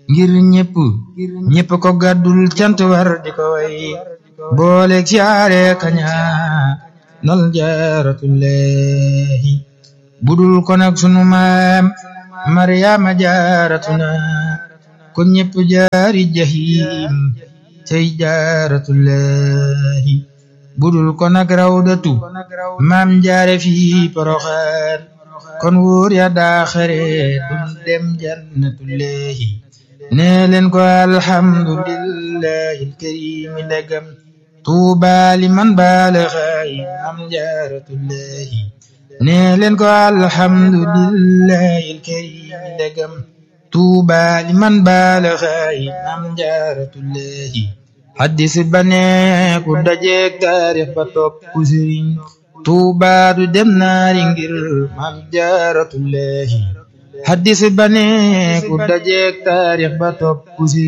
ngir ñépp ñépp ko gàddul cant war di ko way booleeg siyaare kaña nal jaaratullahi budul ko nag sunu maam maryaama jaaratuna ko ñépp jaari jahim tey jaaratullahi budul ko nag rawdatu maam jaare fi poroxaan kon wóor ya daaxare dum dem jannatullahi nee leen ko alhamdulillahi alkarimi ndegam tuuba liman baalaxaay maam jaaratullahi nee leen ko alhamdulillahi alkarimi ndegam tuuba liman baalaxaay maam jaaratullahi haddis ba nee ku dajeek taarix ba topp sëriñ tuuba du dem naari ngir maam jaaratullahi haddis ba nee ku dajeek taarix ba topp sëriñ